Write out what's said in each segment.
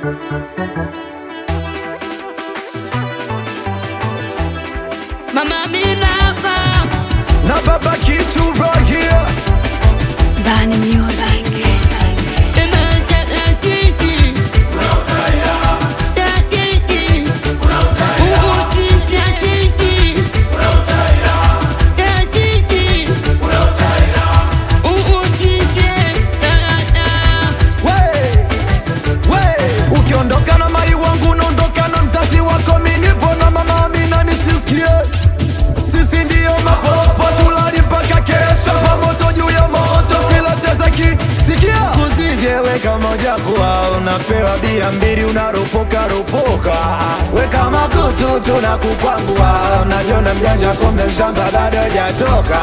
Mama Amina hapa na baba kitu right here. Bani Music. We, we, ukiondoka na mai wangu unaondoka na mzazi wako, mimi nipo na mama Amina nisisikie. Sisi ndiyo mapopo tulali mpaka kesho, pamoto juu ya moto, silateza kisikia. Usije weka moja kuwa unapewa bia mbili unaropoka ropoka, weka makutu tunakukwangua, unajiona mjanja kumbe shamba bado hajatoka.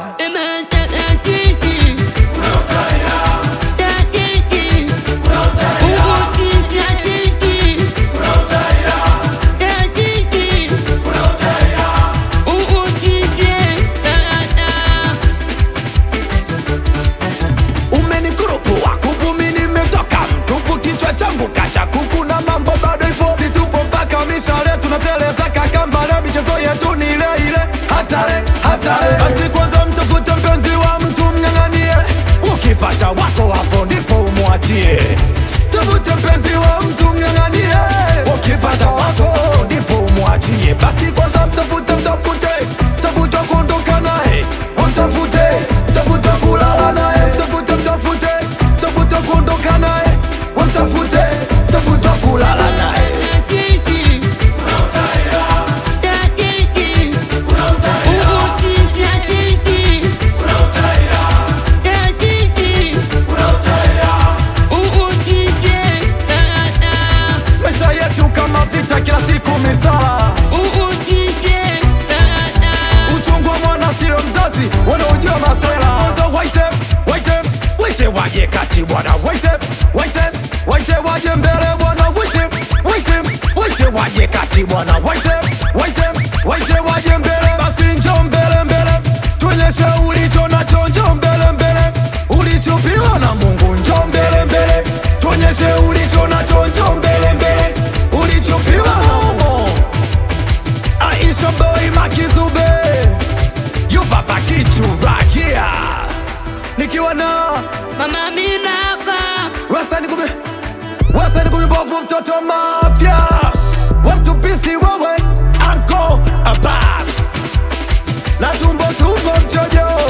umenikurupu wakupu mi nimetoka mtupu kichwa changu kacha kuku na mambo bado ipo situpo mpaka mishale tunateleza kakambale michezo yetu ni ile ile hatare hatare basi kwanza mtafute mpenzi wa mtu mnyang'anie ukipata wako hapo ndipo umwachie tafute mpenzi wa mtu mnyang'anie ukipata wako ndipo umwachie basi kwanza mtafute mtafute tafuta kuondoka naye mtafute tafuta kulala naye mtafute mtafute tafuta kuondoka naye mtafute tafuta kulala naye maisha yetu kama vita kila siku misala uchungu wa mwana sio mzazi wanaojua masela Kwanza waite waite waite waje kati bwana waite waite waite waje mbele bwana waite waite waite waje kati bwana waite waite waite waje mbele basi njoo mbele mbele tuonyeshe ulicho nacho njoo mbele mbele ulichopewa na Mungu njoo mbele mbele tuonyeshe ulicho nacho njoo mbele mbele ulichopewa na Mungu Aisha boy Makizube You baba kichu right here Nikiwa na Mama Amina hapa Wasa nikube Wasa nikube bovu mtoto mafya Watu bisi wewe Anko Abbas Na tumbo tumbo mchojo